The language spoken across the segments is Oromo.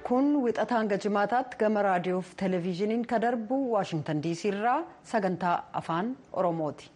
kun wixata hanga jimaataatti gama raadiyoof televezyiiniin ka darbu waashingtan diisii irraa sagantaa afaan oromooti.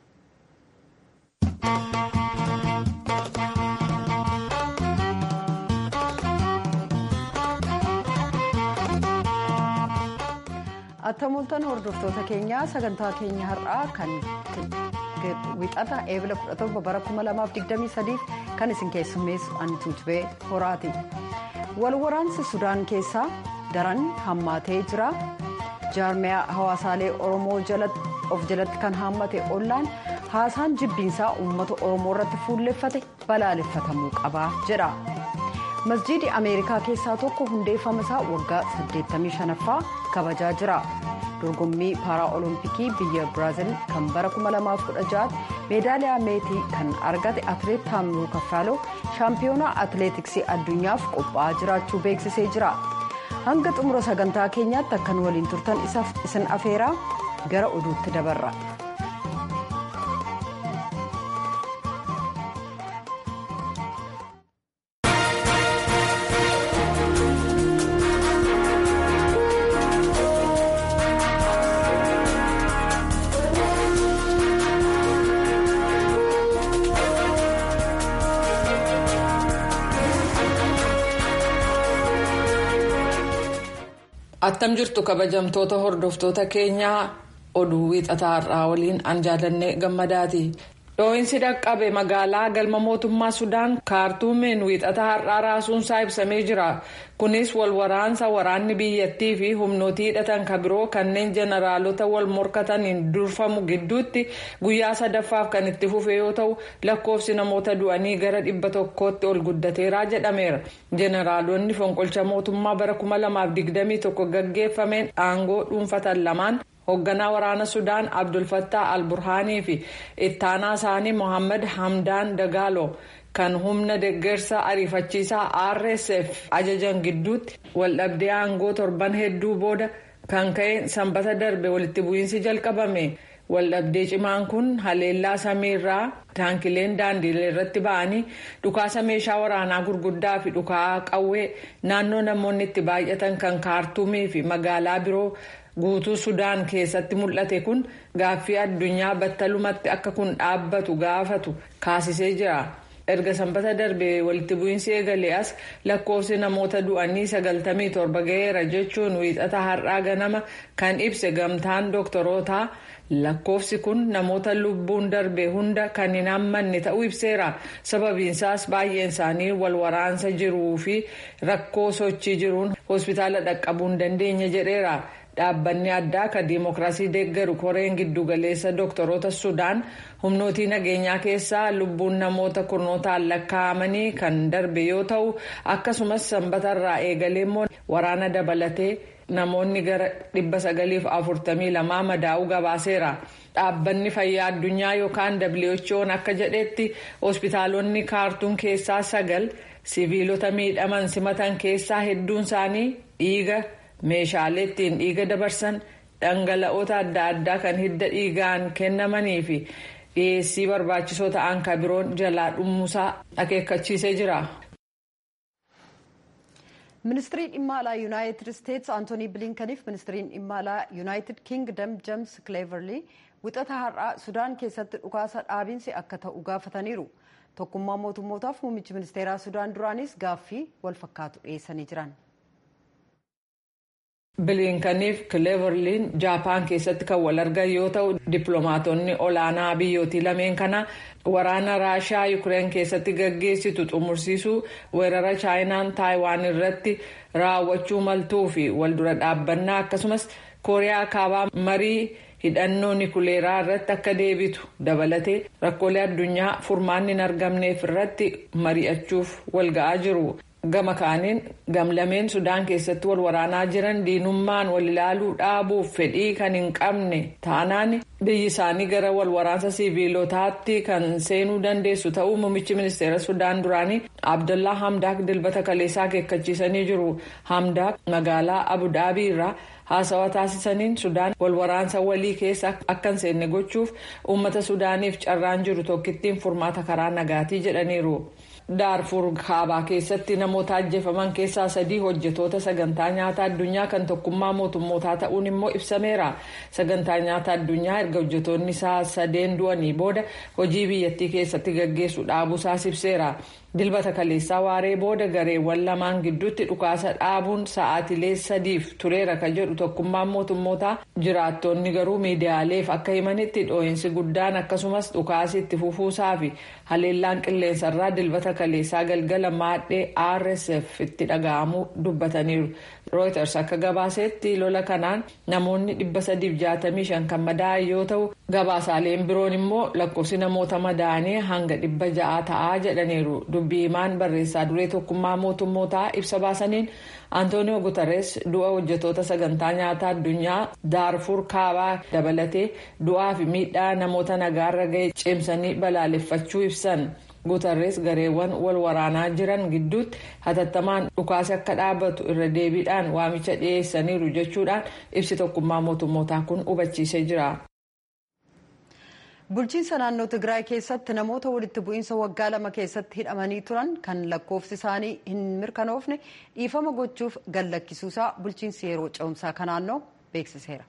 attamoltan hordoftoota keenyaa sagantaa keenya har'aa kan wixata eebila 17 bara 2023 kan isin keessummeessu antuutubee horaati. wal waraansi sudaan keessaa daran hammaatee jira jaarmiyaa hawaasaalee oromoo of jalatti kan haammate ollaan haasaan jibbiinsaa uummata oromoo irratti fuulleffate balaaleffatamuu qaba jedha masjiidi ameerikaa keessaa tokko hundeeffama isaa waggaa 85ffaa kabajaa jira dorgommii paaraa olompikii biyya biraaziil kan bara 2016 meedaaliyaa meetii kan argate atileet taamiluu kaffaaloo shaampiyoonaa atileetiksii addunyaaf qophaa'aa jiraachuu beeksisee jira hanga xumura sagantaa keenyaatti akkan waliin turtan isin afeeraa gara oduutti dabarra. attam jirtu kabajamtoota hordoftoota keenyaa oduu wiixataa har'aa waliin an jaalannee gammadaati dhoohinsi dhaqqabe magaalaa galma mootummaa sudaan kaartuumiin wiixataa har'aa raasuunsaa ibsamee jira kunis wal waraansa waraanni biyyattii fi humnootii hidhatan kan biroo kanneen jeneraalota wal morkataniin durfamu gidduutti guyyaa sadaffaaf kan itti fufe yoo ta'u lakkoofsi namoota du'anii gara dhibba tokkootti ol guddateeraa jedhameera jeneraalonni fonqolcha mootummaa bara 2021 gaggeeffameen aangoo dhuunfatan lamaan. hoogganaa waraana sudaan abdulfattaa alburhaanii fi ittaanaa isaanii mohaammed hamdaan dagaalo kan humna deeggarsa ariifachiisaa rsf ajajan gidduutti waldhabdee aangoo torban hedduu booda kan ka'e sanbata darbe walitti bu'iinsi jalqabame waldhabdee cimaan kun haleellaa samiirraa taankileen daandilee irratti ba'anii dhukaasa meeshaa waraanaa gurguddaa fi dhukaa qawwee naannoo namoonni itti baay'atan kan kaartuumii fi magaalaa biroo. guutuu sudaan keessatti mul'ate kun gaaffii addunyaa battalumatti akka kun dhaabbatu gaafatu kaasisee jira erga sanbata darbe walitti bu'iinsi eegalee as lakkoofsi namoota du'anii 97 ga'eera jechuun wiixata har'aa ganama kan ibse gamtaan dooktorootaa lakkoofsi kun namoota lubbuun darbe hunda kan hin hammanne ta'uu ibseera sababiinsaas baay'een isaanii wal waraansa jiruu fi rakkoo sochii jiruun hospitaala dhaqqabuu hin dandeenye jedheera. dhaabbanni addaa kan diimokiraasii deeggaru koreen giddugaleessa dooktoroota sudaan humnootii nageenyaa keessaa lubbuun namoota kurnootaan lakkaa'amanii kan darbe yoo ta'u akkasumas sanbatarraa eegalee immoo waraana dabalatee namoonni gara 942 madaa'uu gabaaseera. dhaabbanni fayyaa addunyaa yookaan who'n akka jedhetti hospitaalonni kaartuum keessaa sagal siviilota miidhaman simatan keessaa hedduun isaanii dhiiga. meeshaalee ittiin dhiiga dabarsan dhangala'oota adda addaa kan hidda dhiigaan kennamanii fi dhiyeessii barbaachisoo ta'an kan biroon jalaa dhumuusaa akeekkachiisee jira. ministirii dhimma alaa yuunaayitid isteetsi antoonii biliinkaniif ministiriin dhimma alaa yuunaayitid kiingdam jeems kileeverlii wixata har'aa sudaan keessatti dhukaasa dhaabiinsi akka ta'u gaafataniiru tokkummaa mootummootaaf muummichi ministeeraa sudaan duraanis gaaffii wal fakkaatu dhiyeessanii jiran. biliinkaniif kileeverliin jaapaan keessatti kan wal argan yoo ta'u dippiloomaatonni olaanaa biyyootii lameen kana waraana raashaa yuukireen keessatti gaggeessitu xumursiisuu weerara chaayinaan taayiwaan irratti raawwachuu maltuu fi waldura dhaabbannaa akkasumas kooriyaa kaabaa marii hidhannoo nikuleeraa irratti akka deebitu dabalatee rakkoolee addunyaa furmaanni hin argamneef irratti mari'achuuf walga'aa jiru. gama kaaniin gamlameen sudaan keessatti wal waraanaa jiran diinummaan wal ilaaluu dhaabuuf fedhii kan hin qabne taanaan biyyi isaanii gara wal waraansa siviilotaatti kan seenuu dandeessu ta'uu muummichi ministeera sudaan duraanii abdullaa hamdaak dilbata kaleessaa akeekkachiisanii jiru hamdaak magaalaa abudaabii irraa haasawaa taasisaniin sudaan wal waraansa walii keessa akka hin seenne gochuuf uummata sudaaniif carraan jiru tokkittiin furmaata karaa nagaatii jedhaniiru. daarfur kaabaa keessatti namoota ajjeefaman keessaa sadii hojjetoota sagantaa nyaata addunyaa kan tokkummaa mootummootaa ta'uun immoo ibsameera sagantaa nyaata addunyaa erga hojjetoonni isaa sadeen du'anii booda hojii biyyattii keessatti gaggeessu dhaabuusaas ibseera. dilbata kaleessaa waaree booda gareewwan lamaan gidduutti dhukaasa dhaabuun sa'aatilee sadiif tureera ka jedhu tokkummaan mootummootaa jiraattonni garuu miidiyaaleef akka himanitti dhoo'insi guddaan akkasumas dhukaasi itti fufuusaa fi haleellaan qilleensarraa dilbata kaleessaa galgala maadhee rsf itti dhaga'amuu dubbataniiru rooyters akka gabaasetti lola kanaan namoonni 365 kan madaa'an yoo ta'u gabaasaaleen biroon immoo lakkoofsi namoota madaa'anii hanga 600 ta'aa jedhaniiru. dubbii himaan barreessaa duree tokkummaa mootummootaa ibsa baasaniin antooniyoo guutarees du'a hojjetoota sagantaa nyaataa addunyaa daarfur kaabaa dabalatee du'aa fi miidhaa namoota nagaarra ga'e cimsanii balaaleffachuu ibsan guutarees gareewwan wal waraanaa jiran gidduutti hatattamaan dhukaasi akka dhaabatu irra deebiidhaan waamicha dhiyeessaniiru jechuudhaan ibsi tokkummaa mootummootaa kun hubachiisee jira. bulchiinsa naannoo tigraay keessatti namoota walitti bu'iinsa waggaa lama keessatti hidhamanii turan kan lakkoofsi isaanii hin mirkanoofne dhiifama gochuuf gallakkisuusaa bulchiinsi yeroo ce'umsaa kan naannoo beeksiseera.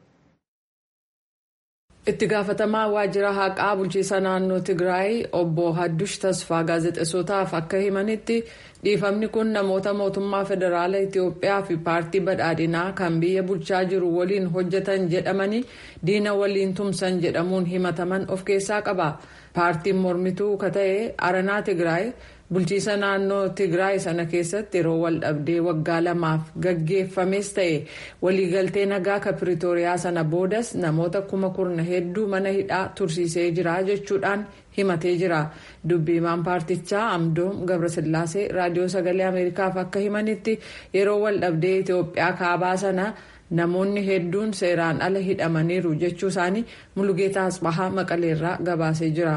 itti gaafatamaa waajjira haqaa bulchiinsa naannoo tigraay obbo haddush tasfaa gaazexessootaaf akka himanitti dhiifamni kun namoota mootummaa federaala itiyoophiyaa fi paartii badhaadhinaa kan biyya bulchaa jiru waliin hojjetan jedhamanii diina waliin tumsan jedhamuun himataman of keessaa qaba paartiin mormituu ka ta'e aranaa tigraay bulchiinsa naannoo tigraay sana keessatti yeroo wal dhabdee waggaa lamaaf gaggeeffames ta'e waliigaltee nagaa ka piriitooriyaa sana boodas namoota kuma kurna hedduu mana hidhaa tursiisee jira jechuudhaan himatee jira dubbii himaan paartichaa amdoom gabrasillaasee raadiyoo sagalee ameerikaaf akka himanitti yeroo wal dhabdee itiyoophiyaa kaabaa sana namoonni hedduun seeraan ala hidhamaniiru jechuu isaanii mulugeetaa asbahaa maqaleerraa gabaasee jira.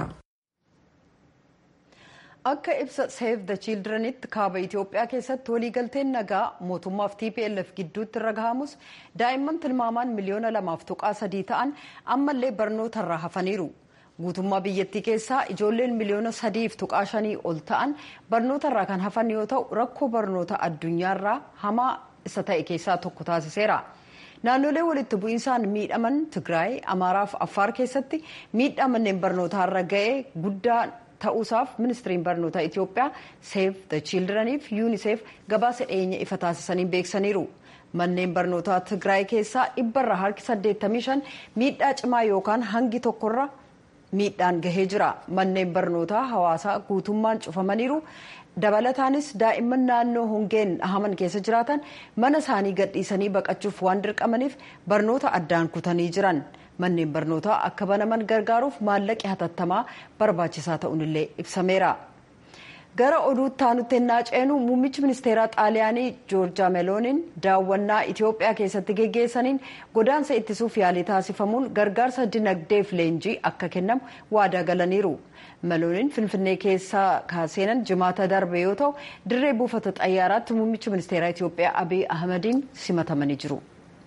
akka ibsa seef the childrenitti kaaba itiyoophiyaa keessatti waliigalteen nagaa mootummaaf tplf gidduutti irra gahamus daa'imman tilmaamaan miliyoona lamaaf tuqaa sadii ta'an ammallee barnootarraa hafaniiru guutummaa biyyattii keessaa ijoolleen miliyoona sadiif tuqaa shanii ol ta'an barnootarraa kan hafan yoo ta'u rakkoo barnoota addunyaarraa hamaa isa ta'e keessaa tokko taasiseera. naannolee walitti bu'iinsaan miidhaman tigraay amaaraaf affaar keessatti miidhaa manneen barnootaarra ga'ee guddaa ta'uusaaf ministiriin barnoota itiyoophiyaa seef the childreniif yuuniseef gabaasa dhiyeenya ifa taasisanii beeksaniiru manneen barnootaa tigraay keessaa dhibbarra harki 85 miidhaa cimaa yookaan hangi tokkorra miidhaan gahee jira manneen barnootaa hawaasaa guutummaan cufamaniiru dabalataanis daa'imman naannoo hongeen dhahaman keessa jiraatan mana isaanii gadhiisanii baqachuuf waan dirqamaniif barnoota addaan kutanii jiran manneen barnootaa akka banaman gargaaruuf maallaqi hatattamaa barbaachisaa ta'uunillee ibsameera. gara oduutti aanutti ennaa ceenu muummichi ministeeraa xaaliyaanii joorjaa melooniin daawwannaa itiyoophiyaa keessatti geggeessaniin godaansa ittisuuf yaalii taasifamuun gargaarsa dinagdeef leenjii akka kennamu waadaa galaniiru melooniin finfinnee keessaa kaaseenan jimaata darbe yoo ta'u dirree buufata xayyaaraatti muummichi ministeeraa itiyoophiyaa abiy ahmadiin simatamanii jiru.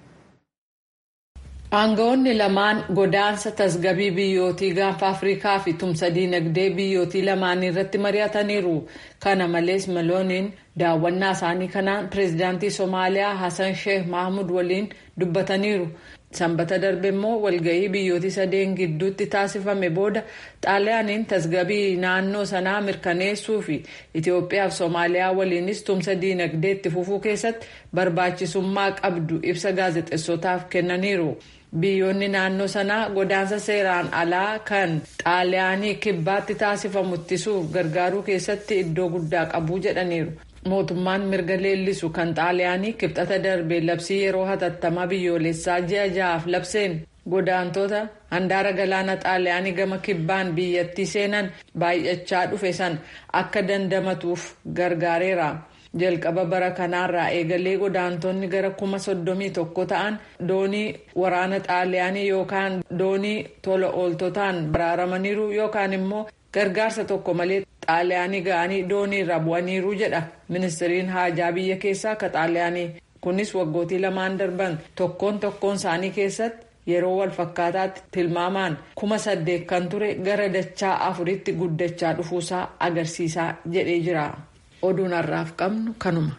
aangawoonni lamaan godaansa tasgabii biyyootii gaanfa afrikaa fi tumsa diinagdee biyyootii lamaanii irratti mari'ataniiru kana malees melooniin daawwannaa isaanii kanaan pireezidaantii soomaaliyaa hasan sheeh mahmud waliin dubbataniiru sanbata darbe immoo walgahii biyyootii sadeen gidduutti taasifame booda xaaliyaaniin tasgabii naannoo sanaa mirkaneessuu fi itiyoophiyaa fi soomaaliyaa waliinis tumsa diinagdee itti fufuu keessatti barbaachisummaa qabdu ibsa gaazexessootaaf kennaniiru. biyyoonni naannoo sanaa godaansa seeraan alaa kan xaaliyaanii kibbaatti taasifamu ittisuuf gargaaruu keessatti iddoo guddaa qabu jedhaniiru mootummaan mirga leellisu kan xaaliyaanii kibxata darbe labsii yeroo hatattamaa biyyoolessaa ji'a ja'aaf labseen godaantota handaara galaana xaaliyaanii gama kibbaan biyyattii seenan baay'achaa dhufe san akka dandamatuuf gargaareera. jalqaba bara kanaarraa eegalee godaantonni gara kuma soddomii tokko ta'an doonii waraana xaaliyaanii yookaan doonii tola ooltotaan baraaramaniiru yookaan immoo gargaarsa tokko malee xaaliyaanii ga'anii doonii irra bu'aniiru jedha ministiriin haajaa biyya keessaa ka xaaliyaanii kunis waggootii lamaan darban tokkoon tokkoon isaanii keessatti yeroo walfakkaataatti tilmaamaan kuma saddeet kan ture gara dachaa afuritti guddachaa dhufuusaa agarsiisaa jedhee jira oduun har'aaf qabnu kanuma.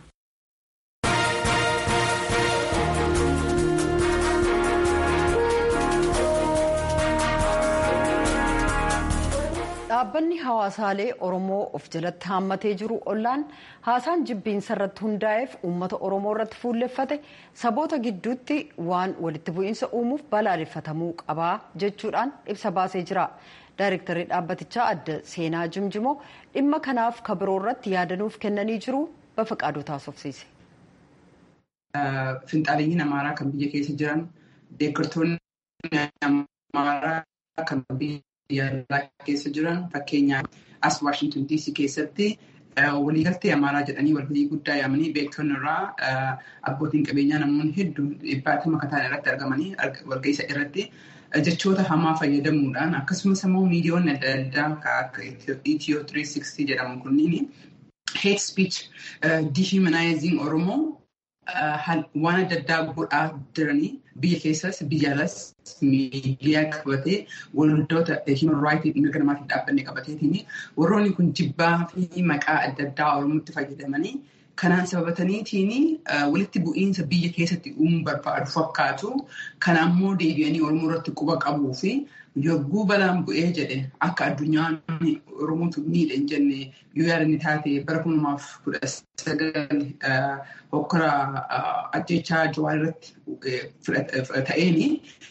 dhaabbanni hawaasaalee oromoo of jalatti haammatee jiru ollaan haasaan jibbiinsa irratti hundaa'eef uummata oromoo irratti fuulleffate saboota gidduutti waan walitti bu'iinsa uumuuf balaaleffatamuu qabaa jechuudhaan ibsa baasee jira daayirektarri dhaabbatichaa adda seenaa jimjimoo dhimma kanaaf kabiroo irratti yaadanuuf kennanii jiru bafaqaaduu taasofsiise. Finxaaleeyyiin amaaraa kan biyya keessa jiran deeggartoonni amaaraa kan biyya biyya alaa keessa jiran fakkeenyaaf as Waashington DC keessatti waliigaltee amaaraa jedhanii walgahii guddaa yaamanii beektonni irraa abbootiin qabeenyaa namoonni hedduun dhibbaatama kataan irratti argamanii walgahii irratti jechoota hamaa fayyadamuudhaan akkasumas immoo miidiyoonni adda addaa akka Itiyoo 360 jedhamu kunniin hate speech dehumanizing Oromoo waan adda addaa godhaa jiranii biyya keessas biyya alas miidiyaa qabatee waldoota human rights mirga namaatiif dhaabbanne qabateetiin warroonni kun jibbaa fi maqaa adda addaa oromootti fayyadamanii kanaan sababataniitiin walitti bu'iinsa biyya keessatti uumuu barbaadu fakkaatu kana ammoo deebi'anii oromoo irratti quba qabuu fi yogguu balaan bu'ee jedhe akka addunyaan oromootu miidhe hin jenne yoo yaadanni taate bara kuma lamaaf kudha sagal hokkora ajjechaa jawaa irratti ta'eeni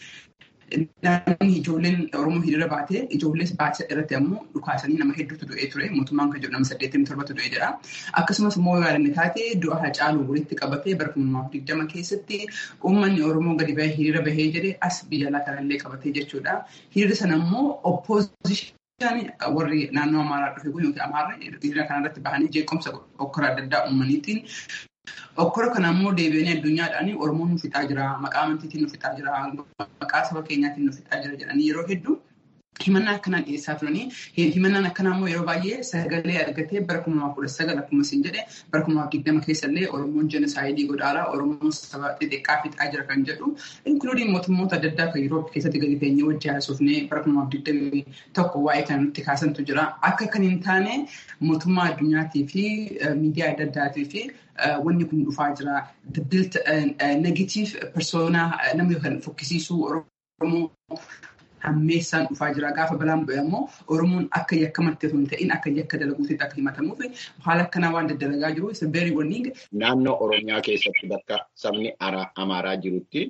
namni ijoolleen oromoo hiriira baatee ijoollees baatisa irratti ammoo dhukaasanii nama hedduutu du'ee ture mootummaan kan jedhu nama saddeettamii torbatu du'ee jira akkasumas immoo yoo yaadanne taate du'a hacaaluu walitti qabatee bara kuma lamaaf digdama keessatti uummanni oromoo gadi bahee hiriira bahee jedhe as biyya alaa kanallee qabatee jechuudha hiriira sana ammoo oppoozishinii warri naannoo amaaraa dhufe kun yookiin amaarri hiriira kanarratti bahanii jeequmsa okkora adda addaa uumaniitiin Okkora kana ammoo deebi'anii addunyaadhaan Oromoon nu fixaa jira, maqaa amantiitiin nu fixaa jira, maqaa saba keenyaatiin nu fixaa jira jedhanii yeroo hedduu himannaa akkanaa dhiyeessaa turanii himannaan akkanaa immoo yeroo baay'ee sagalee argatee bara kuma lamaaf kudha sagal akkuma isin jedhe bara kuma lamaaf digdama keessallee Oromoon jenosaayidii godhaara Oromoon saba xixiqqaa fixaa jira kan jedhu inkluudiin mootummoota adda addaa kan Yuuroopi keessatti gadi teenyee wajjin haasofnee bara kuma lamaaf digdamii tokko waa'ee kana nutti kaasantu jira akka kan hin taane mootummaa addunyaatii fi miidiyaa adda addaatii fi wanni kun dhufaa jira. The built negative persona namni kan fokkisiisuu Oromoo hammeessaan dhufaa jira. Gaafa balaan bu'e ammoo Oromoon akka yakkamatti osoo hin ta'in akka yakka dalaguutti akka himatamuuf haala akkanaa waan daddalagaa jiru isa beerii wanni. Naannoo Oromiyaa keessatti bakka sabni Amaaraa jirutti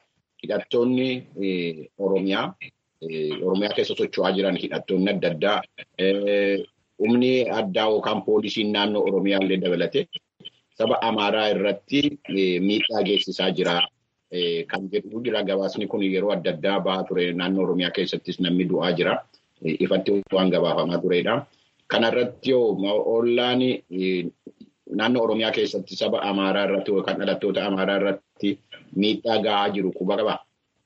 hidhattoonni Oromiyaa Oromiyaa keessa socho'aa jiran hidhattoonni adda addaa humni addaa yookaan poolisiin naannoo Oromiyaa illee dabalate saba Amaaraa irratti miidhaa geessisaa jira. Kan jedhu jira gabaasni kun yeroo adda addaa bahaa ture naannoo Oromiyaa keessattis namni du'aa jira. Ifatti waan gabaafamaa turedha. Kanarratti yoo ollaan naannoo Oromiyaa keessatti saba Amaaraa irratti yookaan dhalattoota Amaaraa irratti miidhaa gahaa jiru quba qabaa?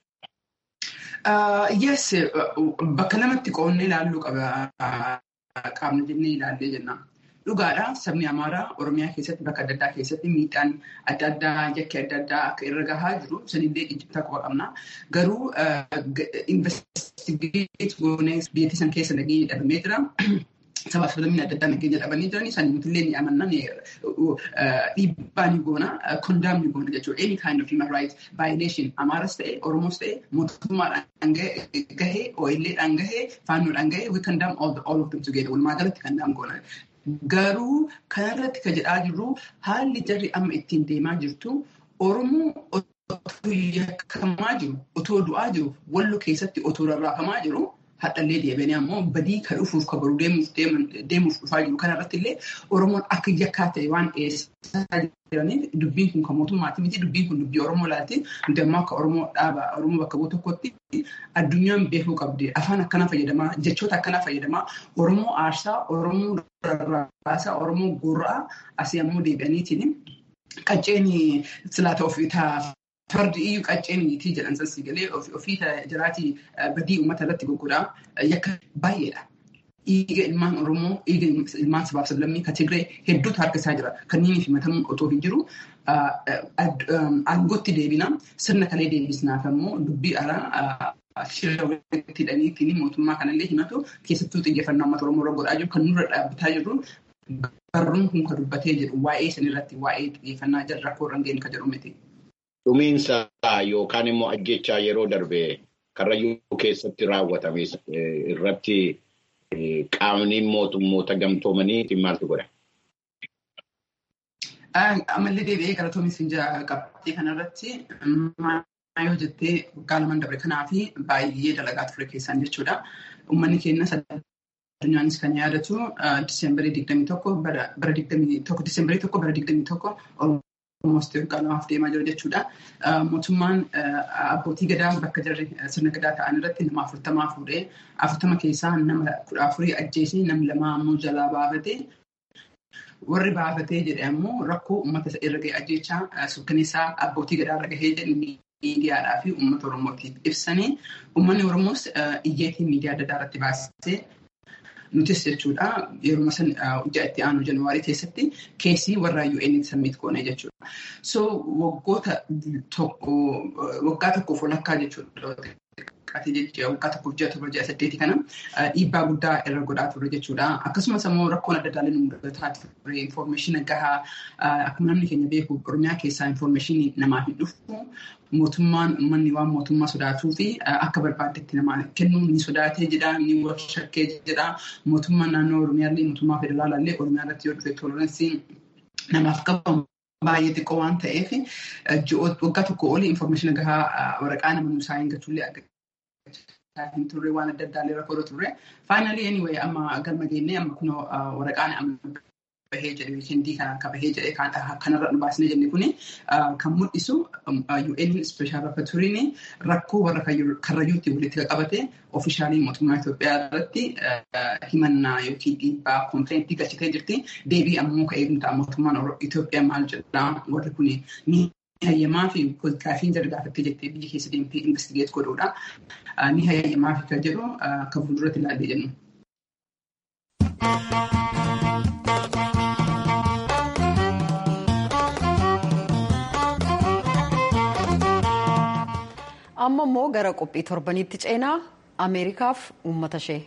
Yes, bakka lamatti qoonnee ilaalluu qaba. Qaamni jennee ilaallee jenna. Dhugaadha sabni Amaaraa Oromiyaa keessatti bakka adda addaa keessatti miidhaan adda addaa yakki adda addaa akka irra gahaa jiru sanillee ijjibtaa quba qabna. Garuu investigeet goonee biyyattii san keessa nageenya dhabamee jira. Sabaaf sablamni adda addaa nageenya dhabanii jiranii san nutillee ni amanna dhiibbaa ni goona kondaam ni goona jechuudha. Any kind of human rights violation Amaaras ta'e Oromoos ta'e mootummaadhaan gahee OL'dhaan gahee faannoodhaan gahee we condemn all, all of them together. Walumaa galatti condemn goona. Garuu kanarratti kan jedhaa jirru haalli jarri amma ittiin deemaa jirtu Oromoo otoo yakkamaa jiru, otoo du'aa jiru, wallo keessatti otoo rarraafamaa jiru, hadhallee deebianii ammoo badii kan dhufuuf kan baruu deemuuf dhufaa jiru. Kanarratti illee Oromoon akka yakkaa ta'e waan dhiyeessaa jiraniif dubbiin kun kan mootummaati miti dubbiin kun dubbii Oromoo laati. Nuti ammoo akka Oromoo dhaaba Oromoo bakka bu'u tokkotti addunyaan beekuu qabdi. Afaan akkanaa fayyadamaa jechoota akkanaa fayyadamaa Oromoo aarsaa Oromoo rarraasaa Oromoo gurraa asii ammoo deebi'aniitiin qacceen silaata ofii fardi iyyuu qacceeniitii jedhan sassii galee ofii jiraatii badii uummata irratti gurguraa yakka baay'eedha. dhiiga ilmaan Oromoo, dhiiga ilmaan sabaaf sablammii kan Tigree hedduutu harkisaa jira. Kanneen himatamuun otoo hin jiru aangootti deebina sirna kalee deebisnaaf ammoo dubbii alaa shira walitti hidhaniitiin mootummaa kanallee himatu keessattuu xiyyeeffannaa uummata Oromoo irra godhaa jiru kan nurra dhaabbataa jirru barruun kun kan dubbatee jiru waa'ee sanirratti waa'ee xiyyeeffannaa jala rakkoo irra geenye kan jedhu miti. Dhumiinsa yookaan immoo ajjechaa yeroo darbe karrayyuu keessatti raawwatame irratti qaamni mootummoota gamtoomanii maaltu godha? Amallee deebi'ee galatoomis qabxii kanarratti yoo jettee waggaa lamaan dabre kanaaf baay'ee dalagaa ture keessaan jechuudha. Uummanni keenya addunyaanis kan yaadatu diisembarii digdamii tokko bara digdamii tokko diisembarii tokko bara digdamii tokko Oromoosti waggaa lamaaf deemaa jira jechuudha. Mootummaan abbootii gadaa bakka jarri sirna gadaa ta'an irratti nama afurtamaa fuudhee afurtama keessaa nama kudha afurii ajjeesee namni lama ammoo jalaa baafatee warri baafatee jedhe ammoo rakkoo uummata irra gahee ajjechaa suukkaneessaa abbootii gadaa irra gahee jedhe miidiyaadhaa fi uummata oromootiif ibsanii uummanni oromoos iyyeetiin miidiyaa adda addaa irratti baasisee nutis jechuudha yeroo san hojjaa itti aanu januwaarii keessatti keessii warra UN samiit goone jechuudha. So waggoota tokko waggaa tokkoof walakkaa jechuudha. Qaatee jechuudha waggaa tokkoof ji'a torba ji'a saddeeti kana dhiibbaa guddaa irra godhaa ture jechuudha. Akkasumas immoo rakkoon adda addaa nu mudataa ture infoormeeshina gahaa akkuma namni keenya beeku Oromiyaa keessaa infoormeeshinii namaaf hin dhufu mootummaan uummanni waan mootummaa sodaatuu fi akka barbaadetti namaa kennuu ni sodaatee jedha ni shakkee jedha mootummaan naannoo Oromiyaallee mootummaa federaalaallee Oromiyaa irratti yoo dhufe toleransiin namaaf qabamu baay'ee xiqqoo waan ta'eef waggaa tokko olii infoormeeshina gahaa waraqaa nama nuusaa hin gachuullee hin turre waan adda addaallee rakkoo turre. Faayinaalii anyway amma galma geennee amma kun waraqaan amma bahee jedhe weekendii kana akka bahee jedhe kanarra nu baasnee jenne kuni kan mul'isu UN Special Rapporturiin rakkoo warra karrayyuutti walitti qabate oofishaalii mootummaa Itoophiyaa irratti himannaa yookiin dhiibbaa kompleentii galchitee jirti. Deebii ammoo ka eegnu ta'a mootummaan Itoophiyaa maal jedhaa warri kuni ni hayyamaa fi gaafiin jala gaafattee jettee biyya keessa deemtee investigeet godhuudha. Ni hayyamaa fi kan jedhu akka fuulduratti ilaallee jennu. amma immoo gara qophii torbaniitti ceenaa ameerikaaf uummata ishee.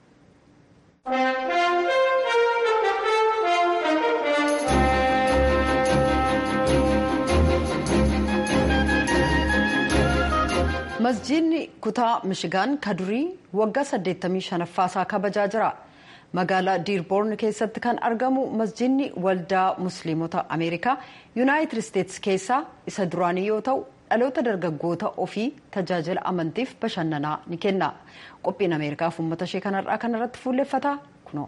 masjiidni kutaa mishigaan kadurii waggaa 85ffaa isaa kabajaa jira. magaalaa diirboorn keessatti kan argamu masjiidni waldaa musliimota ameerikaa yuunaayitid isteetsi keessaa isa duraanii yoo ta'u dhaloota dargaggoota ofii tajaajila amantiif bashannanaa ni kenna qophiin ameerikaaf uummata ishee kanarraa kanarratti fuulleffata kunoo.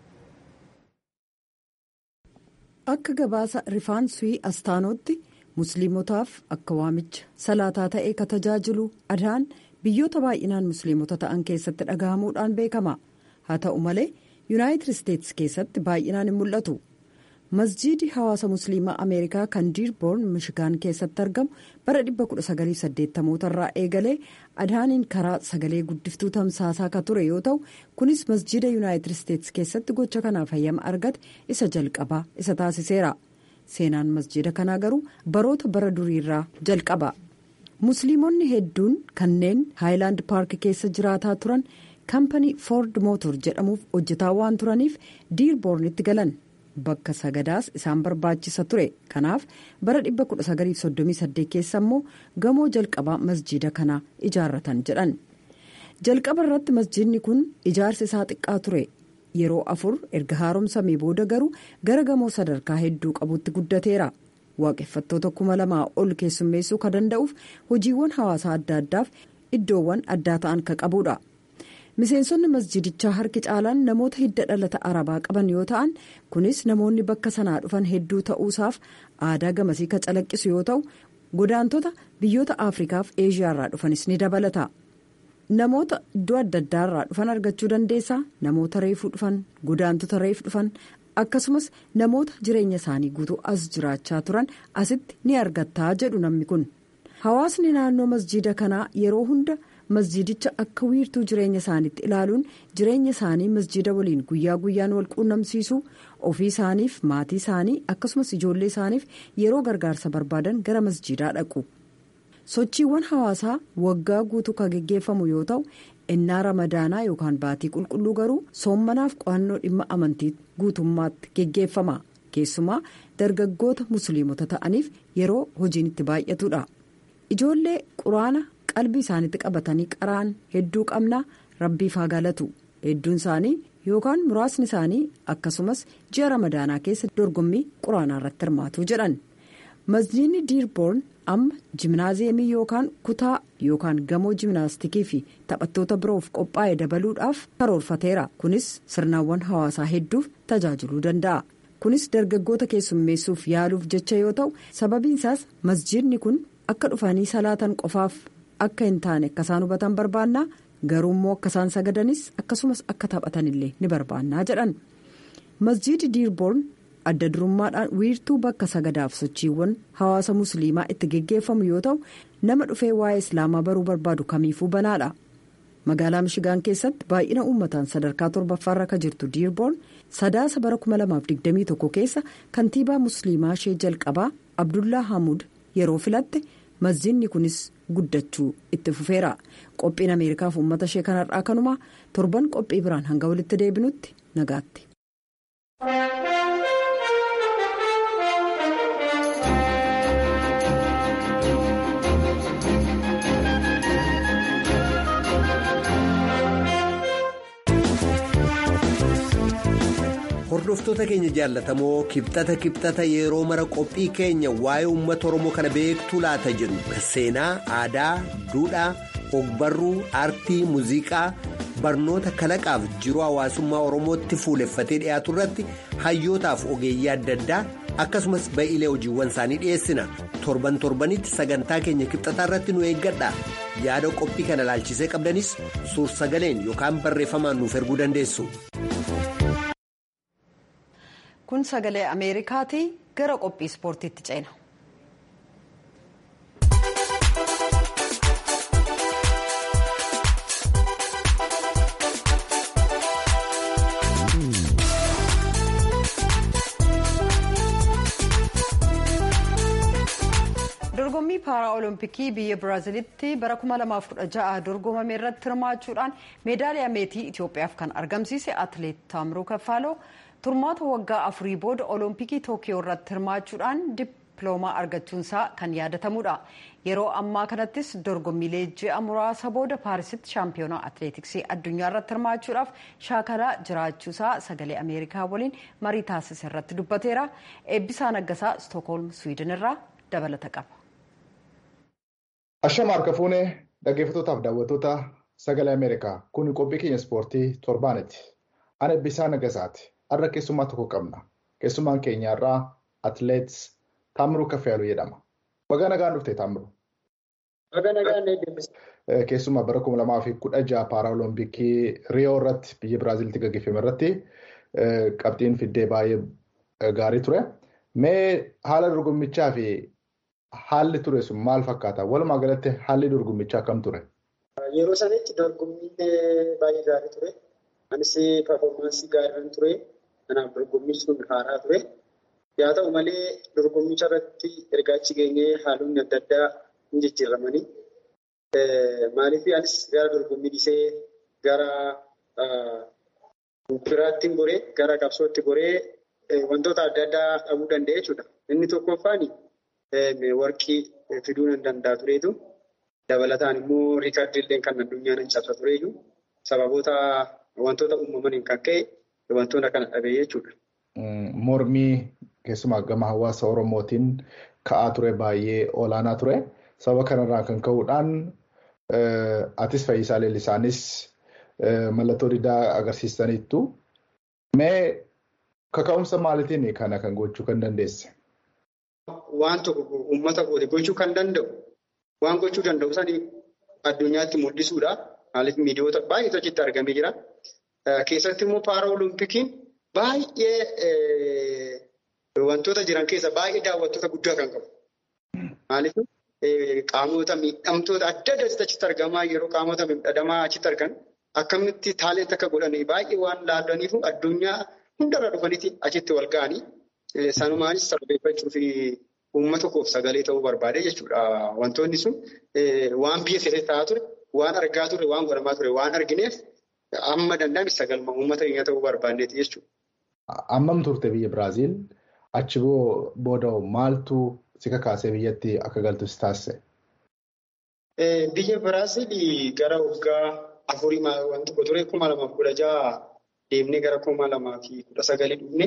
akka gabaasa rifaansii astaanootti musliimotaaf akka waamicha salaataa ta'ee ka tajaajilu adaan biyyoota baay'inaan musliimota ta'an keessatti dhagahamuudhaan beekama haa ta'u malee yuunaayitid isteetsi keessatti baay'inaan hin mul'atu. masjiidi hawaasa musliimaa ameerikaa kan diirboorn mishigaan keessatti argamu bara 1980 irraa eegalee adaaniin karaa sagalee guddiftuu tamsaasaa ka ture yoo ta'u kunis masjiida yuunaayitid isteetsi keessatti gocha kanaaf hayyama argate isa jalqabaa isa taasiseera seenaan masjiida kanaa garuu baroota bara duriirraa jalqaba musliimonni hedduun kanneen haayilaand paark keessa jiraataa turan kaampanii foord mootor jedhamuuf hojjetaa waan turaniif diirboornitti galan. bakka sagadaas isaan barbaachisa ture kanaaf bara 1938 keessa immoo gamoo jalqabaa masjiida kanaa ijaarratan jedhan jalqaba irratti masjiidni kun ijaarsi isaa xiqqaa ture yeroo afur erga haaromsamee booda garuu gara gamoo sadarkaa hedduu qabutti guddateera waaqeffattoota kuma lamaa ol keessummeessuu ka danda'uuf hojiiwwan hawaasaa adda addaaf iddoowwan addaa ta'an ka qabudha. miseensonni masjidichaa harki caalaan namoota hidda dhalata arabaa qaban yoo ta'an kunis namoonni bakka sanaa dhufan hedduu ta'uusaaf aadaa gamasii ka calaqqisu yoo ta'u godaantota biyyoota afrikaaf eeshiyaarraa dhufanis ni dabalata namoota iddoo adda addaarraa dhufan argachuu dandeessaa namoota reefuu dhufan godaantota reef dhufan akkasumas namoota jireenya isaanii guutuu as jiraachaa turan asitti ni argattaa jedhu namni kun hawaasni naannoo masjiida kanaa yeroo hunda. masjiidicha akka wiirtuu jireenya isaaniitti ilaaluun jireenya isaanii masjiida waliin guyyaa guyyaan wal quunnamsiisu ofii isaaniif maatii isaanii akkasumas ijoollee isaaniif yeroo gargaarsa barbaadan gara masjiidaa dhaqu. sochiiwwan hawaasaa waggaa guutuu kan geggeeffamu yoo ta'u innaa ramadaanaa yookaan baatii qulqulluu garuu soommanaaf qo'annoo dhimma amantii guutummaatti geggeeffama keessumaa dargaggoota musliimota ta'aniif yeroo hojiin itti baay'atudha ijoollee quraana qalbii isaaniitti qabatanii qaraan hedduu qabna rabbiif haa galatu hedduun isaanii yookaan muraasni isaanii akkasumas ji'a ramadaanaa keessa dorgommii quraanaa irratti hirmaatu jedhan masjiidni diirboorn amma jimnaaziyeemii yookaan kutaa yookaan gamoo jimnaastikii fi taphattoota biroof qophaa'e dabaluudhaaf karoorfateera kunis sirnaawwan hawaasaa hedduuf tajaajiluu danda'a kunis dargaggoota keessummeessuuf yaaluuf jecha yoo ta'u sababiin isaas masjiidni kun akka dhufanii salaatan qofaaf akka hin taane akka isaan hubatan barbaannaa garuu immoo akka isaan sagadanis akkasumas akka taphatanillee ni barbaannaa jedhan masjiidi diirboorn. adda durummaadhaan wiirtuu bakka sagadaaf sochiiwwan hawaasa musliimaa itti geggeeffamu yoo ta'u nama dhufee waa'ee islaamaa baruu barbaadu kamiifuu banaadha magaalaa mishigaan keessatti baay'ina uummataan sadarkaa torbaffaarra kan jirtu diirboorn sadaasa bara 2021 keessa kantiibaa musliimaa ishee jalqabaa abdullaa hamuud yeroo filatte masjiidni kunis guddachuu itti fufeera qophiin ameerikaaf uummata ishee kanarraa kanumaa torban qophii biraan hanga walitti deebinutti nagaatti. hordoftoota keenya jaallatamoo kibxata kibxata yeroo mara qophii keenya waa'ee uummata oromoo kana beektuu laata jedhu seenaa aadaa duudhaa ogbarruu aartii muuziqaa barnoota kalaqaaf jiruu hawaasummaa oromootti fuuleffatee dhiyaatu irratti hayyootaaf ogeeyyii adda addaa akkasumas ba'iilee hojiiwwan isaanii dhiyeessina torban torbanitti sagantaa keenya kibxataa irratti nu eeggadha yaada qophii kana laalchisee qabdanis suur sagaleen yookaan barreeffamaan nuuf erguu dandeessu. kun sagalee ameerikaati gara qophii ispoortiitti ceena. dorgommii paara olompikii biyya biraazilitti bara 2016 dorgomame irratti hirmaachuudhaan meedaaliyaa meetii itiyoophiyaaf kan argamsiise atileet taamiruu kaffaaloo turmaata waggaa afurii booda olompikii tookiyoo irratti hirmaachuudhaan dippiloomaa argachuunsaa kan yaadatamudha yeroo ammaa kanattis dorgommiilee ji'a muraasa booda paarisitti shaampiyoonaa atileetiksii addunyaa irratti hirmaachuudhaaf shaakalaa jiraachuusaa sagalee ameerikaa waliin marii taasise irratti dubbateera eebbisaa naggasaa stookholm swiidin irraa dabalata qaba. Ashama harka fuunee dhaggeeffattootaaf daawwattoota sagalee Ameerikaa kun qophii keenya ispoortii torbaaniti. Ana Eebbisaa Nagasaati. Har'a keessummaa tokko qabna. Keessummaan keenya irraa atileet Taamiruu Kaffayaaluu jedhama. Baga nagaan dhuftee Taamiruu. Baga nagaan eebbisa. Keessumaa bara kuma lamaa fi kudha jaha paaraolompikii Riyoo irratti biyya Biraaziliitti gaggeeffame irratti qabxiin fiddee baay'ee gaarii ture. Mee haala dorgommichaa fi haalli ture sun maal fakkaata? Walumaa galatti haalli dorgommichaa kam ture? Yeroo sanitti dorgommiin baay'ee gaarii ture. Anis performaansii gaariin ture. Kanaaf dorgommichi sun haaraa ture. Yaa ta'u malee dorgommicha irratti ergaa achi geenyee haalonni adda addaa hin jijjiiramanii. Maaliif anis gara dorgommii dhiisee gara biraatti goree gara qabsootti goree wantoota adda addaa dhabuu danda'e jechuudha. Inni tokkoffaan warqii fiduu hin danda'a tureetu. Dabalataan immoo riikardiillee kan addunyaan hin cabsa tureeyyuu sababoota wantoota uumamaniin kan ka'e wantoota kana dhabee jechuudha. Mormii keessumaa gama hawaasa Oromootiin ka'aa ture baay'ee olaanaa ture. Sababa kanarraa kan ka'uudhaan atis Fayyisaa Leellisaanis mallattoo diddaa agarsiistaniittu. Mee kaka'umsa maaliitiin kana kan gochuu kan dandeesse? Waan tokko uummata kooti gochuu kan danda'u waan gochuu danda'u sanii addunyaatti mul'isuudha. Maaliif miidiyoota baay'eetu achitti argamee jira. Keessatti immoo paara olimpikiin baay'ee wantoota jiran keessa baay'ee daawwattoota guddaa kan qabu. Maaliif qaamota miidhamtoota adda addaatti achitti argamaa yeroo qaamota miidhamaa achitti argan akkamitti taaleent akka godhan baay'ee waan laallaniif addunyaa hundarra dhufaniiti achitti wal ga'anii sanumaanis sababeeffachuu fi uummata koof sagalee ta'uu barbaade jechuudha. Wantoonni sun waan biyya keessatti ta'aa ture, waan argaa ture, waan godhamaa ture, waan argineef amma danda'ame sagalma uummata keenya ta'uu barbaanneeti jechuudha. Ammam turte biyya Biraaziil? Achi booda maaltu si kakaasee biyyatti akka galtu si taasise? Biyya Biraaziil gara waggaa afurii waan tokko ture kuma lamaaf kudha jaha deemnee gara kuma lamaa fi kudha sagalii dhufne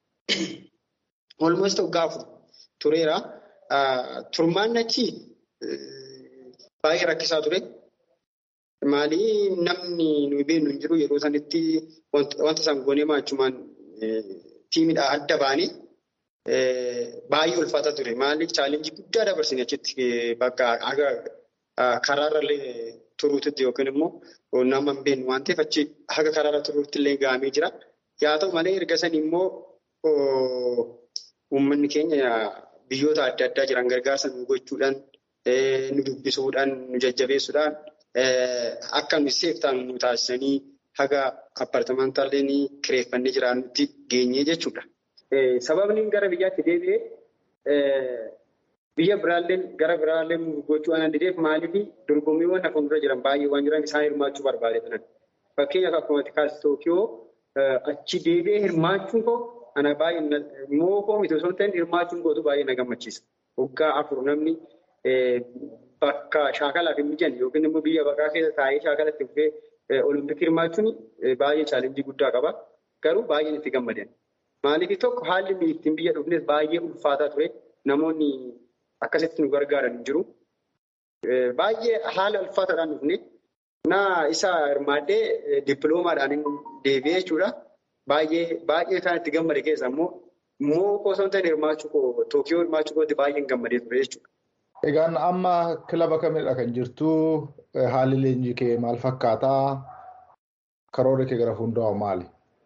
olmoos waggaa afur tureera. Turmaan achi baay'ee rakkisaa ture. Maalii namni nuyi beeknu hin jiru yeroo sanitti wanta isaan goonee maachumaan tiimidhaa adda baanii baay'ee ulfaataa ture. Maaliif chaalenjii guddaa dabarsine achitti bakka karaarrallee turuutti yookiin immoo nama hin beeknu waan ta'eef achi haga karaarra turuutti illee gahamee jira. Yaa ta'u malee erga sanii immoo uummanni keenya biyyoota adda addaa jiran gargaarsa nu gochuudhaan nu dubbisuudhaan nu jajjabeessuudhaan akka nu seeftaan nu taasisanii haga appartamantaallee ni kireeffannee jiraannutti geenyee jechuudha. Sababni gara biyyaatti deebi'ee biyya biraallee gara biraallee gochuu waan dideef maaliif dorgommiiwwan hafa dura jiran baay'ee waan jiran isaan hirmaachuu barbaade turan. Fakkeenyaaf akkuma kaas Tookiyoo achi deebi'ee hirmaachuun koo ana baay'ee mookoo miti osoo hin ta'in hirmaachuun kootu baay'ee na gammachiisa. Waggaa afur namni bakka shaakalaaf hin mijanne yookiin immoo biyya baqaa keessa taa'ee shaakalatti dhufee olompikii hirmaachuun baay'ee chaalenjii guddaa qaba. Garuu baay'een itti gammadan. Maaliif tokko haalli ittiin biyya dhufnes baay'ee ulfaataa ture. Namoonni akkasitti nu gargaaran hin jiru. Baay'ee haala ulfaataadhaan dhufne. Naa isa hirmaadhee dippiloomaadhaan deebi'ee jechuudha. Baay'ee baay'ee kan itti gammade keessa immoo immoo osoo hin ta'in hirmaachuu koo Tookiyoo hirmaachuu kootti baay'een gammadee ture jechuudha. Egaan amma kilaba kamidha kan jirtu haalli leenjii kee maal fakkaataa? Karoora kee gara fuulduraa maali?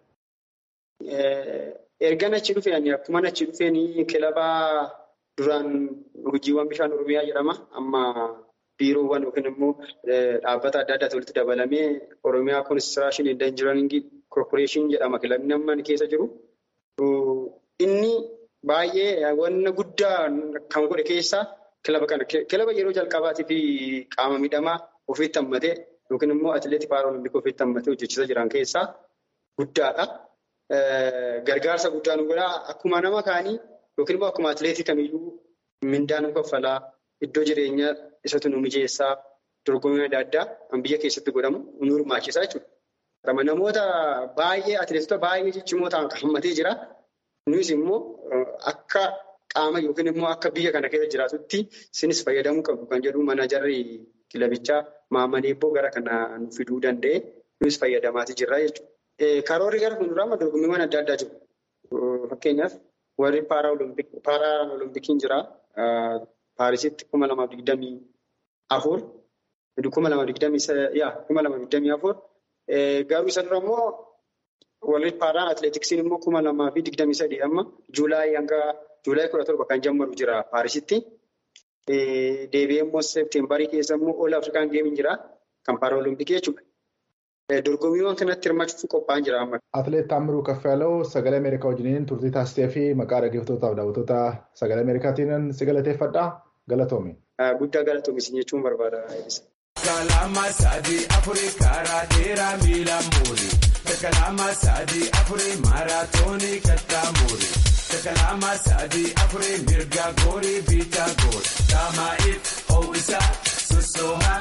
Ergan achi dhufeen akkuma achi dhufeen kilaba duraan hojiiwwan bishaan Oromiyaa jedhama. Amma biiroowwan yookiin immoo dhaabbata adda addaatti walitti dabalamee Oromiyaa Koonistiraashin Indanjiraningi Korporeeshin jedhama kilabni amma keessa jiru. Inni baay'ee wanna guddaa kan godhe keessaa kilaba kana. Kilaba yeroo jalqabaatii fi qaama miidhamaa ofiitti hammatee yookiin immoo atileetii paaraolimpikii ofiitti hammatee hojjechiisaa jiran keessaa guddaadha. Gargaarsa guddaa nu godhaa akkuma nama kaanii yookiin immoo akkuma atileetii kamiyyuu mindaa nu kaffalaa iddoo jireenyaa isatu nu mijeessaa dorgommii adda addaa kan biyya keessatti godhamu nu hirmaachisaa jechuudha. Namoota baay'ee atileetota baay'ee ciccimoo ta'an hammatee jira. Nus immoo akka qaama yookiin immoo akka biyya kana keessa jiraatutti isinis fayyadamuu qabdu kan jedhu manajarri kilabichaa Maammaneebboo gara kana nu fiduu danda'e nus fayyadamaatii jirra jechuudha. Karoorri gara fuulduraa dorgommiiwwan adda addaa jiru. Fakkeenyaaf warri paaraolimpikiin jira. Paarisitti kuma lamaaf digdamii afur. Kuma lamaaf digdamii afur. Garuu isa dura immoo warri paaraan atileetiksiin immoo kuma lamaa fi digdamii sadii amma juulaayii hanga juulaayii kudha torba kan jammaru jira Paarisitti. Deebi'ee immoo seepteembarii keessa immoo Ool Afrikaan geemiin jira kan paaraolimpikii jechuudha. Dorgommiiwwan kanatti hirmaachuuf qophaa'an jira amma. Atileet Taamiruu Kaffaloo sagalee Ameerikaa wajjiniin turtii taasisee fi maqaa dhaggeeffattootaaf daawwattoota sagalee Ameerikaatiin si galateeffadha. Galatoomi. Guddaa galatoomi isin jechuun barbaada. Kalama sadii afurii karaa dheeraa miila muuri. Kalama sadii afurii maaraatoonii kattaa muuri. Kalama sadii afurii mirga goorii biitaa goori. Taamaa'if ho'isaa sossoomaa.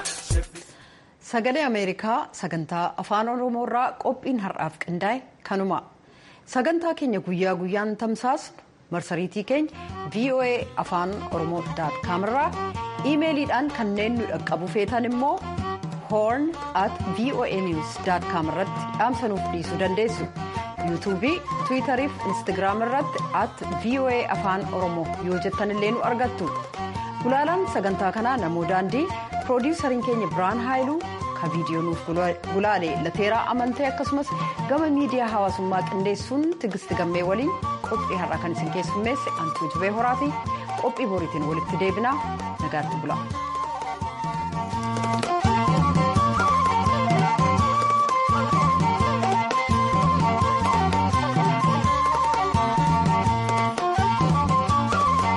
Sagalee Ameerikaa sagantaa afaan Oromoo irraa qophiin har'aaf qindaa'e kanuma. Sagantaa keenya guyyaa guyyaan tamsaasnu marsariitii keenya VOA afaan Oromoo daatkaam irraa iimeeliidhaan kanneen nu dhaqqabu feetan immoo horn at voa news daatkaam irratti dhaamsanuuf dhiisuu dandeessu. yuutuubii tiwiitarii fi instagiraam irratti at voa afaan oromoo yoo jettan illee nu argattu. Gulaalaan sagantaa kanaa namoo daandii piroodiwusariin keenya biraan haayiluu ka viidiyoo nuuf gulaale lateeraa amantee akkasumas gama miidiyaa hawaasummaa qindeessuun tigisti gammee waliin qophii har'aa kan isin keessummeesse antuu jibee horaa fi qophii boriitiin walitti deebinaa nagaatti bula.